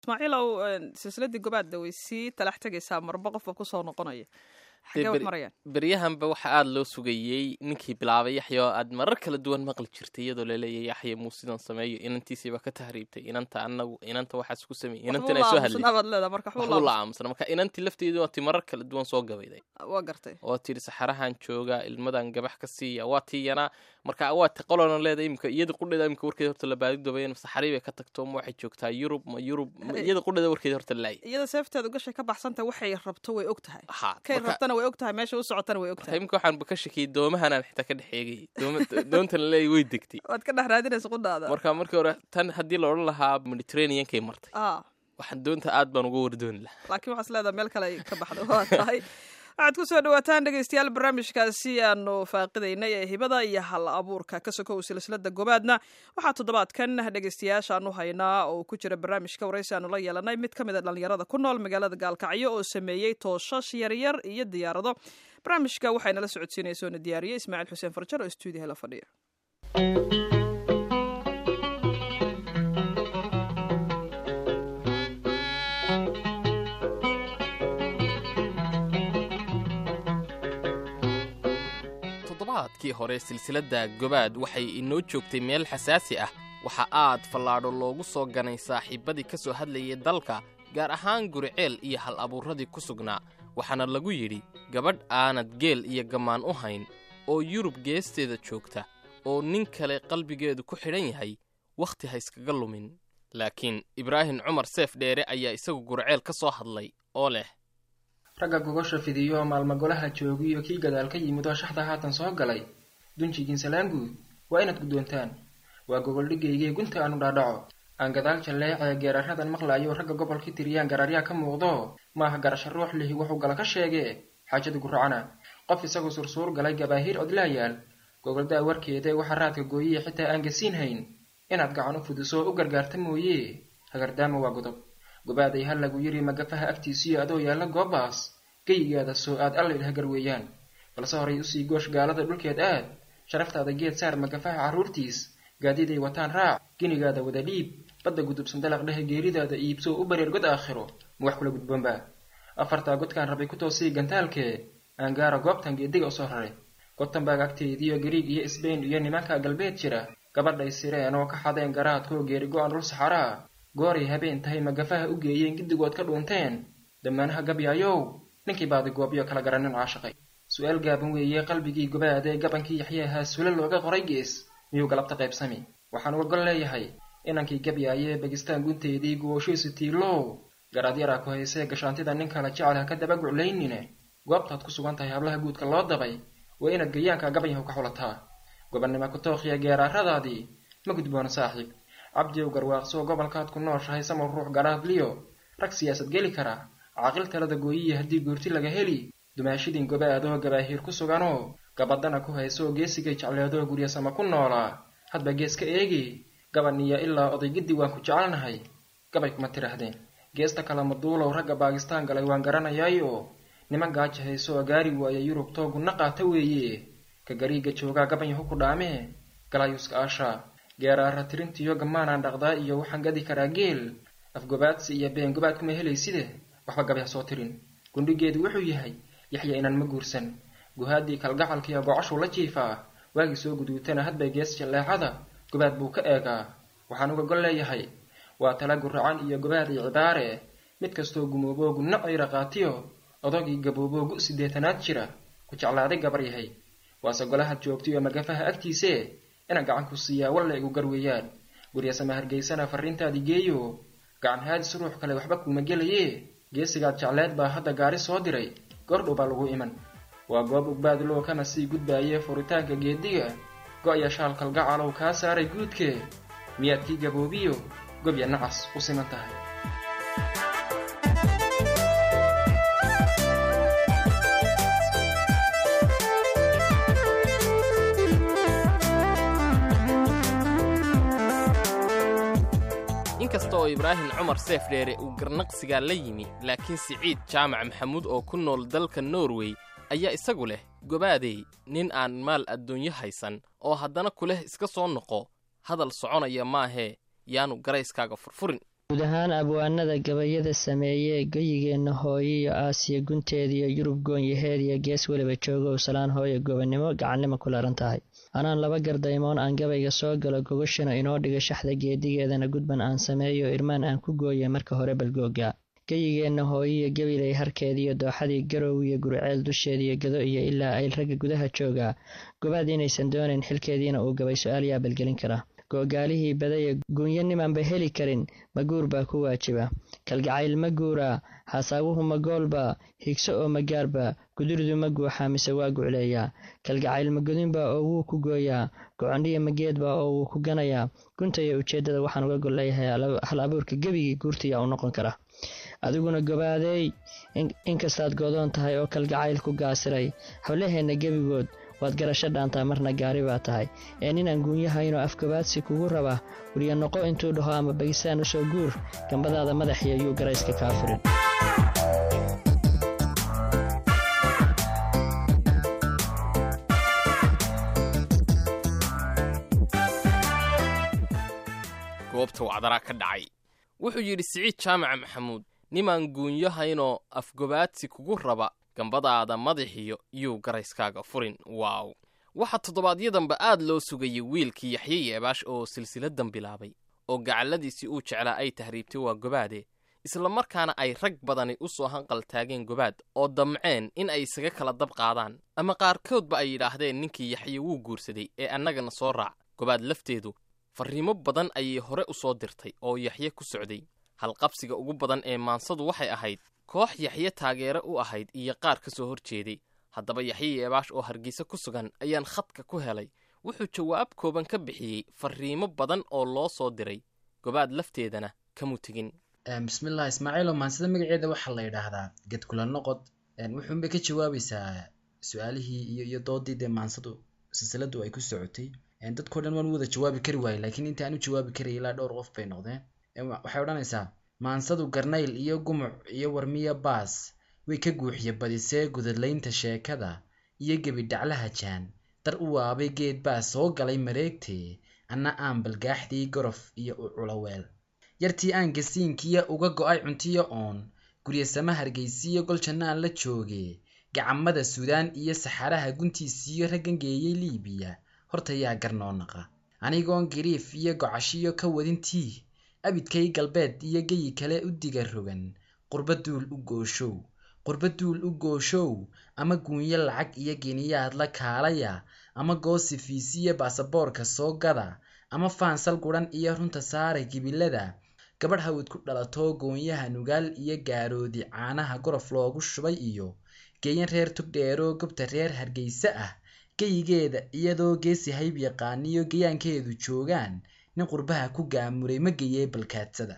ismaaciilow silsiladii gobaadda way sii talax tegaysaa marba qofba kusoo noqonaya xagee wax marayaan beryahanba waxa aada loo sugayey ninkii bilaabay yaxya oo aad marar kala duwan maqli jirtay iyadoo laleeyahy yaxya muu sidan sameeyo inantiisiiba ka tahriibtay inanta anagu inanta waxaas ku sameeyey inantina ay soo hadlay abaad leedaa marka waxbuu la aamusna marka inantii lafteedu waa ti marar kala duwan soo gabayday waa gartay oo tidhi saxarahan jooga ilmadan gabax ka siiya waa tii yanaa marka waa ti qolona leeda imika iyada qudheeda imika warkeeda horta la baadidoobay saxarii bay ka tagto ma waxay joogtaa yurub ma yurub iyada qudheeda warkeeda horta laay iyada seefteedu gashay ka baxsanta waxay rabto way og tahay ha kay rabtana way og tahay meesha u socotana way og marka tahay imika waxaanba ka shakiyey doomahanaan xitaa ka dhex eegay dooma- doontana leeyahy way degtay waad ka dhex raadinaysa qudhaada marka markii hore tan haddii la odhan lahaa mediterraneankay martay ah waxaan doonta aad baan uga wardooni lahaa laakiin waxaas leedaha meel kale ay ka baxdo waa tahay waxaad ku soo dhawaataan dhegeystayaal barnaamijkaasi aanu faaqidaynay ee hibada iyo hal abuurka ka sokow silsilada gobaadna waxaa toddobaadkan dhegeystayaashaanu haynaa oo ku jira barnaamijka waraysi aanu la yeelanay mid ka mid a dhallinyarada ku nool magaalada gaalkacyo oo sameeyey tooshash yaryar iyo diyaarado barnaamijka waxaynala socodsiinaysa oona diyaariyey ismaaciil xuseen farjar oo stuudiyaha la fadhiya toddobaadkii hore silsiladda gobaad waxay inoo joogtay meel xasaasi ah waxa aad fallaadho loogu soo ganay saaxiibbadii ka soo hadlayay dalka gaar ahaan guriceel iyo hal abuurradii ku sugnaa waxaana lagu yidhi gabadh aanad geel iyo gammaan u hayn oo yurub geesteeda joogta oo nin kale qalbigeedu ku xidhan yahay wakhti ha iskaga lumin laakiin ibraahim cumar seef dheere ayaa isagu guriceel ka soo hadlay oo leh ragga gogosha fidiyo maalma golaha joogiyo kii gadaal ka yimid oo shaxda haatan soo galay dunjigiin salaanguud waa inaad guddoontaan waa gogoldhigaygii gunta aanu dhaadhaco aan gadaal jalleecee geeraradan maqlaayo ragga gobolkii tiriyaan gararyaa ka muuqdo maaha garasho ruux lihi wuxuu gala ka sheegee xaajadu guracana qof isagu sursuur galay gabaahiir odlaayaal gogoldaa warkeeda waxa raadka gooyiye xitaa aan gasiin hayn inaad gacan u fudiso u gargaarta mooye hagardaama waa godob gobaaday ha lagu yidhi magafaha agtiisiyo adoo yaalla goobaas geyigaada soo aad allaydh hagar weeyaan balse horay usii goosh gaalada dhulkeed aad sharaftaada geed saar magafaha carruurtiis gaadiiday wataan raac ginigaada wada dhiib badda gudubsan dalaq dhehe geeridaada iibsoo u bareer god aakhiro ma wax kula gudboonba afartaa godkaan rabay ku toosii gantaalkee aan gaara goobtan geediga usoo raray gotanbaag agteediyo gariig iyo sbain iyo nimanka galbeed jira gabadhay sireen oo ka xadeen garaadkoo geeri go-an dhul saxaraa gooray habeen tahay magafaha u geeyeen giddigood ka dhuunteen damaanaha gabyaayow ninkii baadi goobyo kala garanin caashaqay su-aal gaaban weeye qalbigii gobaadee gabankii yaxyaahaa sula looga qoray gees miyuu galabta qaybsami waxaan uga gol leeyahay inankii gabyaayee bagistaan gunteedii gooshiisu tiilow garaad yaraa ku haysee gashaantida nin kala jecel ha ka daba guclaynine goobtaad ku sugan tahay hablaha guudka loo dabay waa inaad gayaanka gabanyahu ka xulataa gobannimo kutookhiya geeraaradaadii ma gudboona saaxiib cabdiyow garwaaqsoo gobolkaad ku nooshahay samar ruux garaadliyo rag siyaasad geli kara caaqil talada gooyiya haddii goorti laga heli dumaashidin gobaadoo gabaahiir ku suganoo gabadana ku haysoo geesigay jecleedoo guryasama ku noolaa hadba gees ka eegi gabaniya ilaa odaygiddi waan ku jecelnahay gabay kuma tidhaahdeen geesta kale maduulow ragga baakistaan galay waan garanayaayo niman gaaja haysooo gaari waaya yurub toogunna qaata weeye ka gariiga joogaa gabanyahu ku dhaamee galaayuska aashaa geeraara tirintiyo gammaanaan dhaqdaa iyo waxaan gadi karaa geel afgobaadsi iyo been gobaad kuma helayside waxba gabay ha soo tirin gundhigeedu wuxuu yahay yaxya inaan ma guursan guhaaddii kalgacalkiiyo gocashuu la jiifaa waagii soo guduutana hadbay gees jalleecada gobaad buu ka eegaa waxaan uga gol leeyahay waa tala guracan iyo gobaad iyo cibaare mid kastoo gumooboo gunno ayra qaatiyo odagii gabooboo gu siddeetanaad jira ku jeclaaday gabar yahay waase golahaad joogtay oo magafaha agtiisee inaan gacan ku siiyaa walla igu gar weeyaan guryasama hargeysana farriintaadii geeyo gacan haadis ruux kale waxba kuuma gelayee geesigaad jecleed baa hadda gaari soo diray goordhow baa lagu iman waa goob ugbaadloo kana sii gudbaayee furitaanka geediga go-ya shaal kalgacalow kaa saaray guudkee miyaad kii gaboobiyo gobya nacas u siman tahay inkasta oo ibraahim cumar seef dheere uu garnaqsigaa la yimi laakiin siciid jaamac maxamuud oo ku nool dalka norway ayaa isagu leh gobaadey nin aan maal adduunyo haysan oo haddana kuleh iska soo noqo hadal soconaya maahee yaanu garayskaaga furfurin guud ahaan abwaanada gabayada sameeyee geyigeenna hooyo iyo aasiya gunteediyo yurub goonyaheed iyo gees weliba joogow salaan hooyo gobonnimo gacannimo ku laran tahay anaan laba gardaymoon aan gabayga soo galo gogashana inoo dhiga shaxda geedigeedana gudban aan sameeyo irmaan aan ku gooye marka hore balgooga geyigeenna hooyiyo gabilay harkeediyo dooxadii garow iyo gurceel dusheediyo gado iyo ilaa ayl ragga gudaha joogaa gobaad inaysan doonayn xilkeediina uu gabay su-aal yaa balgelin kara googaalihii badaya guunyo nimanba heli karin maguur baa ku waajiba kalgacayl ma guuraa haasaabuhu ma goolba higso oo magaarba guduridu ma guuxaa mise waa gucleeyaa kalgacayl magodinbaa oo wuu ku gooyaa gocondhiya mageedbaa oo wuu ku ganayaa gunta iyo ujeeddada waxaan uga gol leeyahay hal abuurka gebigii guurtiyaa u noqon kara adiguna gobaadeey inkastaad goodoon tahay oo kalgacayl ku gaasiray hablaheenna gebigood waad garasho dhaantaa marna gaari baa tahay ee ninaan guunyahaynoo afgabaadsi kugu raba weliya noqo intuu dhaho ama bagisaan u soo guur gambadaada madaxiyo yuu garayska kaa furin goobta wacdaraa ka dhacay wuxuu yidhi siciid jaamaca maxamuud nimaan guunyahaynoo afgobaadsi kugu raba gambadaada madaxiyo yuu garayskaaga furin waaw waxaa toddobaadyadamba aad loo sugayay wiilkii yaxye yeebaash oo silsiladan bilaabay oo gacalladiisii uu jeclaa ay tahriibtay waa gobaade isla markaana ay rag badani u soo hanqal taageen gobaad oo damceen in ay isaga kala dab qaadaan ama qaarkoodba ay yidhaahdeen ninkii yaxye wuu guursaday ee annagana soo raac gobaad lafteedu farriimo badan ayay hore u soo dirtay oo yaxye ku socday halqabsiga ugu badan ee maansadu waxay ahayd koox yaxye taageere u ahayd iyo qaar ka soo hor jeeday haddaba yaxye yeebaash oo hargeysa ku sugan ayaan khadka ku helay wuxuu jawaab kooban ka bixiyey farriimo badan oo loo soo diray gobaad lafteedana kamu tegin bismillaah ismaaciilo maansida magaceeda waxaa la yidhaahdaa gedkula noqod wuxuunbay ka jawaabaysaa su-aalihii iyo iyo doodii dee maansadu silsiladu ay ku socotay dadkao dhan waan u wada jawaabi kari waayey laakiin inta aan u jawaabi karaya ilaa dhowr qof bay noqdeen waxay odhanaysaa maansadu garnayl iyo gumuc iyo warmiya baas way ka guuxiye badisee gudadlaynta sheekada iyo gebi dhaclaha jaan dar u waabay geed baa soo galay mareegtee anna aan balgaaxdii gorof iyo u culoweel yartii aan gasiinkiya uga go'ay cuntiyo oon guryasama hargaysiyo gol jannaan la jooge gacamada suudaan iyo saxaraha guntiisiyo raggan geeyey liibiya horta yaa garnoo naqa anigoon giriif iyo gocashiyo ka wadintii abidkay galbeed iyo geyi kale u diga rogan qurba duul u gooshow qurba duul u gooshow ama guunyo lacag iyo geniyaad la kaalaya ama goosi fiisiyo baasaboorka soo gada ama faansal guran iyo runta saara gibilada gabadh hawid ku dhalatoo goonyaha nugaal iyo gaaroodi caanaha gorof loogu shubay iyo geeyan reer tugdheeroo gobta reer hargeysa ah geyigeeda iyadoo geesi hayb yaqaaniyo gayaankeedu joogaan nin qurbaha ku gaamuray ma geyee balkaadsada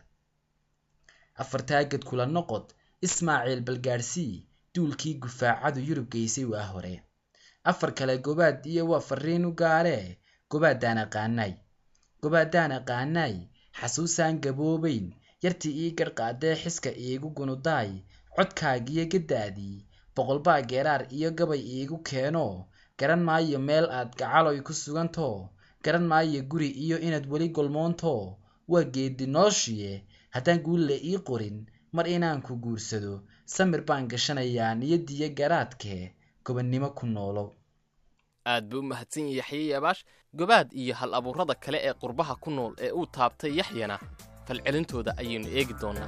afartaa ged kula noqod ismaaciil balgaadhsii duulkii gufaacadu yurub geysay waa hore afar kale gobaad iyo waa fariin u gaaree gobaadaan aqaanaay gobaadaan aqaanaay xasuusaan gaboobayn yartii ii garhqaadee xiska iigu gunudaay codkaagiyo gaddaadii boqolbaa geeraar iyo gabay iigu keeno garan maayo meel aad gacaloy ku sugantoo garan maayo guri iyo inaad weli golmoontoo waa geedi nooshiye haddaan guulle ii qorin mar inaan ku guursado samir baan gashanayaa niyadiyo garaadkee gobannimo ku noolow aad buu u mahadsan yahay yaxye yeebaash gobaad iyo hal abuurrada kale ee qurbaha ku nool ee uu taabtay yaxyana falcelintooda ayaynu eegi doonnaa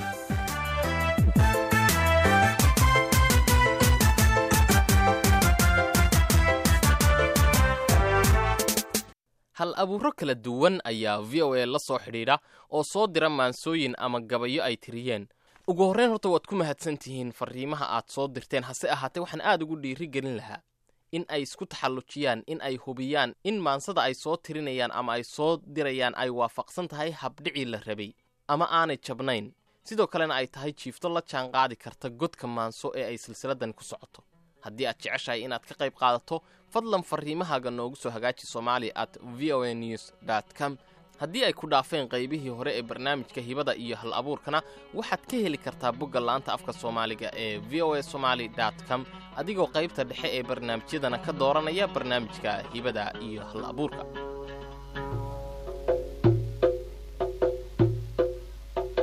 hal abuurro kala duwan ayaa v o a la soo xidhiidha oo soo dira maansooyin ama gabayo ay tiriyeen ugu horreyn horta waad ku mahadsan tihiin farriimaha aad soo dirteen hase ahaatee waxaan aad ugu dhiiri gelin lahaa in ay isku taxallujiyaan in ay hubiyaan in maansada ay soo tirinayaan ama ay soo dirayaan ay waafaqsan tahay habdhicii la rabay ama aanay jabnayn sidoo kalena ay tahay jiifto la jaan qaadi karta godka maanso ee ay silsiladan ku socoto haddii aad jeceshahay inaad ka qayb qaadato fadlan farriimahaaga noogu soo hagaaji somaali at v o a news dt com haddii ay ku dhaafeen qaybihii hore ee barnaamijka hibada iyo hal abuurkana waxaad ka heli kartaa bogga laanta afka soomaaliga ee v o a somaali dt com adigoo qaybta dhexe ee barnaamijyadana ka dooranaya barnaamijka hibada iyo hal abuurka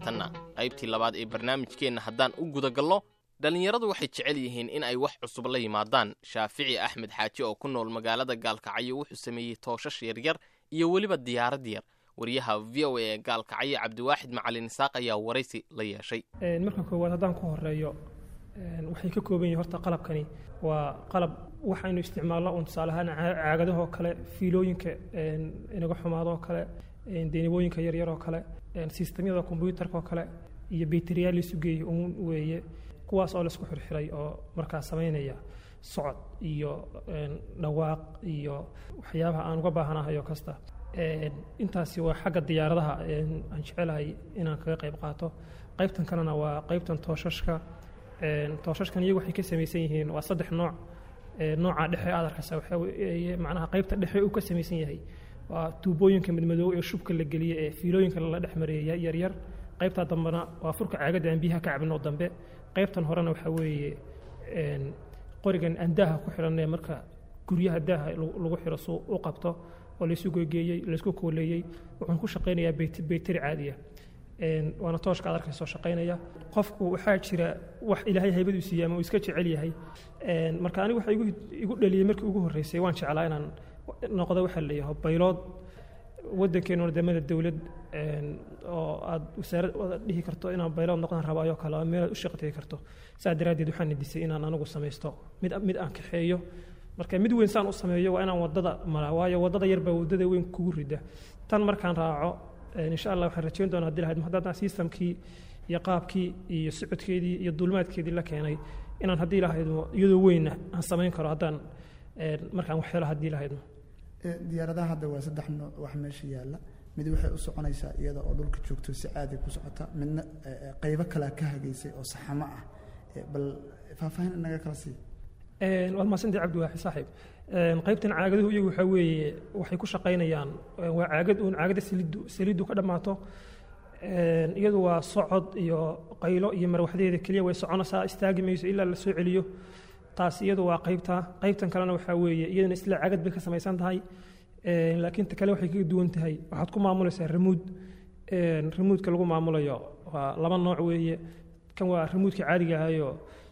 haatanna qaybtii labaad ee barnaamijkeenna haddaan u gudagalno dhallinyaradu waxay jecel yihiin in ay wax cusub la yimaadaan shaafici axmed xaaji oo ku nool magaalada gaalkacyo wuxuu sameeyey tooshash yaryar iyo weliba diyaarad yar wariyaha v o a ee gaalkacyo cabdiwaaxid macalin isaaq ayaa waraysi la yeeshay marka koowaad haddaan ku horeeyo waxay ka kooban yihin horta qalabkani waa qalab waxaynu isticmaalno un tusaale ahaan caagadahoo kale fiilooyinka inaga xumaadoo kale deenibooyinka yaryar oo kale sistamyada kombyuutarka oo kale iyo beteriyaal laisu geeyey uun weeye kuwaas oo laisku xirxiray oo markaa samaynaya socod iyo dhawaaq iyo waxyaabaha aan uga baahanahayo kasta intaasi waa xagga diyaaradaha aan jecelahay inaan kaga qayb qaato qaybtan kalena waa qaybtan tooshashka tooshashkan iyagu waxay ka samaysan yihiin waa saddex nooc nooca dhexe aad arkaysa waxa weeye macnaha qaybta dhexe uu ka samaysan yahay waa tuubooyinka madmadoow ee shubka la geliye ee fiilooyinka lala dhex mareeya yaryar qaybtaa dambena waa furka caagadda aan biyaha ka cabinoo dambe qaybtan horena waxaa weeye qorigan aan daaha ku xidhanee marka guryaha daaha lagu xiro suu u qabto oo laysu gegeeyey laysku kooleeyey wuxuun ku shaqaynayaa beyteri caadiya waana tooshka ad arkayso shaqaynaya qofku waxaa jira wax ilaahay haybaduu siiya ama uu iska jecel yahay marka anigu waxa igu dhaliyey markii ugu horreysay waan jeclaa inaan noqdo waxaa leeyahay baylood waddankeenu wadamada dowlad oo aad wasaarad dhihi karto inaan baylood noqdaan rabo ayoo kale meel aad u shaqo tegi karto saa daraaddeed waxaan nidisay inaan anigu samaysto mid mid aan kaxeeyo marka mid weyn saan u sameeyo waa inaan waddada maraa waayo waddada yar baa waddada weyn kugu rida tan markaan raaco insha allah waxaan rajayn doonaa haddii lahayd haddaan systemkii iyo qaabkii iyo socodkeedii iyo duulmaadkeedii la keenay inaan haddii lahaydmo iyadoo weynna aan samayn karo haddaan markaan wax helo haddii lahaydmo diyaaradaha hadda waa saddex nooc wax meesha yaalla mid waxay u soconaysaa iyada oo dhulka joogto si caadi ku socota midna qaybo kalea ka hagaysay oo saxamo ah bal faahfaahin inaga kala sii waad mahadsantahay cabdiwaaxi saaxiib qaybtan caagaduhu iyagu waxaa weeye waxay ku shaqaynayaan waa caagad uun caagada saliiddu saliiddu ka dhammaato iyadu waa socod iyo qaylo iyo marwaxdeeda keliya way soconaysaa istaagi mayso ilaa la soo celiyo taas iyadu waa qaybta qaybtan kalena waxaa weeye iyadana isla caagad bay ka samaysan tahay laakiin ta kale waxay kaga duwan tahay waxaad ku maamulaysaa ramuud ramuudka lagu maamulayo waa laba nooc weeye kan waa ramuudka caadiga ahayo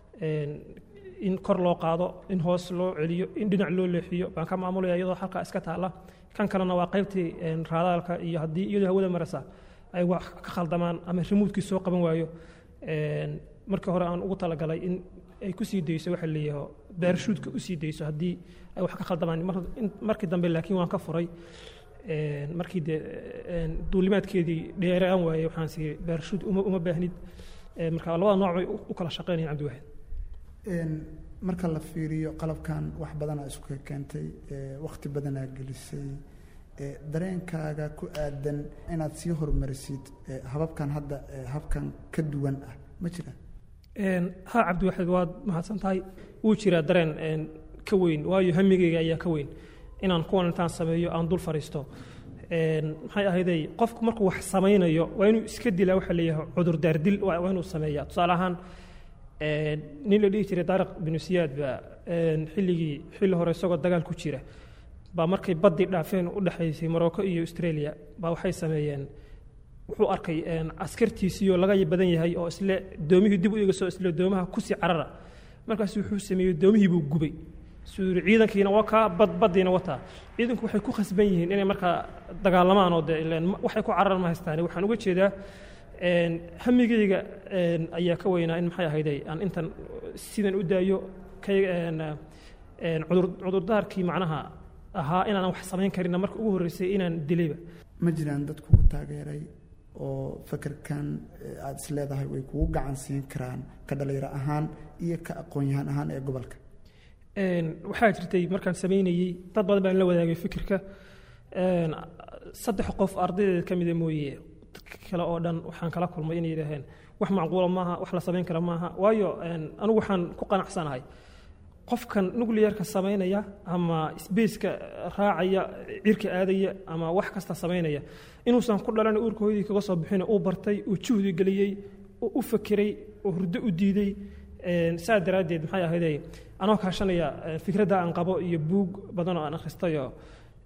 in kor loo qaado in hoos loo celiyo in dhinac loo leexiyo baan ka maamulaya iyadoo halkaa iska taalla kan kalena waa qaybtii raadaalka iyo haddii iyadoo hawada marasa ay wax ka khaldamaan ama ramuudkii soo qaban waayo markii hore aan ugu talagalay in ay ku sii dayso waxa leeyaho baarshuudka u sii dayso haddii ay wax ka khaldamaan markii dambe laakiin waan ka furay markii dee duulimaadkeedii dheeraan waayey waxaan sii baarshuud uma baahnid marka labada nooc bay u kala shaqaynayaan cabdiwaxid marka la fiiriyo qalabkan wax badanaa isku keentay wakhti badanaa gelisay dareenkaaga ku aadan inaad sii horumarisid hababkan hadda habkan ka duwan ah ma jiraan ha cabdiwaxid waad mahadsan tahay wuu jiraa dareen ka weyn waayo hamigeyga ayaa ka weyn inaan kuwan intaan sameeyo aan dul fariisto maxay ahayday qofku markuu wax samaynayo waa inuu iska dilaa waxa leeyahay cudurdaardil waa inuu sameeyaa tusaale ahaan nin la dhihi jiray daariq binu siyaad baa xilligii xilli hore isagoo dagaal ku jira baa markay baddii dhaafeen u dhexaysay morocco iyo australia baa waxay sameeyeen wuxuu arkay askartiisiioo laga badan yahay oo isle doomihii dib u eegasoo isle doomaha kusii carara markaas wuxuu sameeyey doomihii buu gubay suu yidhi ciidankiina waa kaa bad baddiina wataa ciidanku waxay ku khasban yihiin inay markaa dagaalamaan oo dee ileen waxay ku cararan ma haystaan waxaan uga jeedaa hamigeyga ayaa ka weynaa in maxay ahayday aan intan sidan u daayo cudurdaarkii macnaha ahaa inaanan wax samayn karinna marka ugu horreysay inaan dilayba ma jiraan dad kugu taageeray oo fakerkan aada is leedahay way kugu gacan siin karaan ka dhalinyaro ahaan iyo ka aqoon-yahaan ahaan ee gobolka waxaa jirtay markaan samaynayey dad badan baan la wadaagay fikirka saddex qof ardaydeed ka mida mooye kale oo dhan waxaan kala kulmay inay yidhaaheen wax macquula maaha wax la samayn kara maaha waayo anigu waxaan ku qanacsanahay qofkan nuclearka samaynaya ama sbaceka raacaya cirka aadaya ama wax kasta samaynaya inuusan ku dhalan uurka hooyadii kaga soo bixin uu bartay uu juhdi geliyey uu u fakeray uu hurdo u diiday saa daraaddeed maxay ahayday anoo kaashanaya fikradda aan qabo iyo buug badan oo aan akhristayo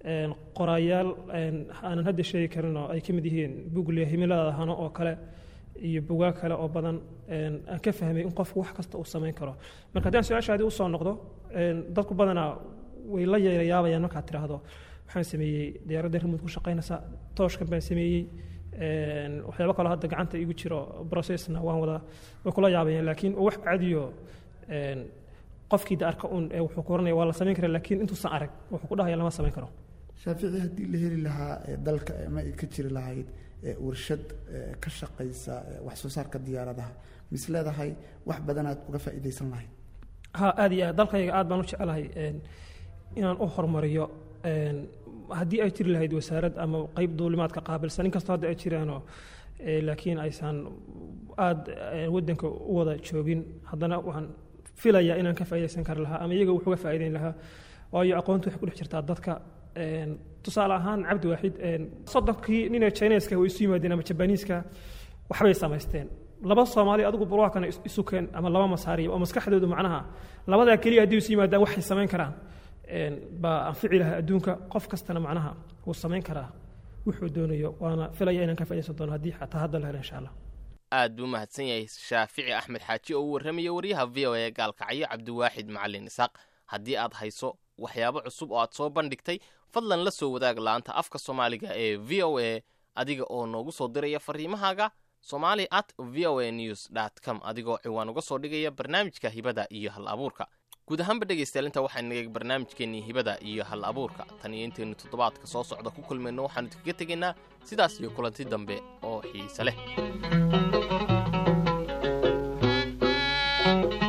qoraayaal aanan hadda sheegi karin oo ay ka mid yihiin buugle himilada hano oo kale iyo bugaag kale oo badan een, aan ka fahmay in qofku wax kasta uu samayn karo marka haddii aan su-aashaadii usoo noqdo een, dadku badanaa way la yeelayaabayaan markaad tidhaahdo waxaan sameeyey diyaaradda remote ku shaqaynaysa tooshkan baan sameeyey een, waxyaabo kaloo hadda gacanta igu jiro processna waan wadaa way kula yaabayaan laakiin wax caadiyo een, qofkii da arka un ee wuxuu ku oranaya waa la samayn karaa laakiin intuusan arag wuxuu ku dhahaya lama samayn karo shaafici haddii la heli lahaa ee dalka ama ay ka jiri lahayd ee warshad ee ka shaqaysa ee wax soo saarka diyaaradaha mis leedahay wax badanaad uga faa'iidaysan lahayd ha aad iyo aad dalkayga aad baan u jecelahay een, inaan u horumariyo een, haddii ay jiri lahayd wasaarad ama qeyb duulimaadka qaabilsan inkastoo hadda ay jiraanoo ee, laakiin aysan aad ee, waddanka u wada joogin haddana waxaan filayaa inaan ka faa'iidaysan kari lahaa ama iyaga wax uga faa'iidayn lahaa waayo aqoontu waxay ku dhex jirtaa dadka een, tusaale ahaan cabdi waaxid een, soddonkii ninee chineska way isu yimaadeen ama jabaniiska waxbay samaysteen laba soomaali adigu burwaakana is- isu keen ama laba masaariya oo maskaxdoodu macnaha labadaa keliya haddii isu yimaadaan waxay samayn karaan een, baa anfici lahaa adduunka qof kastana macnaha wuu samayn karaa wuxuu doonayo waana filaya inaan ka faa'iidaysan doono haddii xataa hadda la helo insha allah aad buu mahadsan yahay shaafici axmed xaaji oo u warramaya wariyaha v o a gaalkacyo cabdiwaaxid macalin isaaq haddii aad hayso waxyaabo cusub oo aad soo bandhigtay fadlan la soo wadaag la'aanta afka soomaaliga ee v o a adiga oo noogu soo diraya fariimahaaga somali at v o a news dt com adigoo ciwaan uga soo dhigaya barnaamijka hibada iyo hal abuurka guud ahaanba dhegaystayaal intaa waxaa naga barnaamijkeennii hibada iyo hal abuurka tan iyo intaynu toddobaadka soo socda ku kulmayno waxaanu idinkaga tegaynaa sidaas iyo kulanti dambe oo xiise leh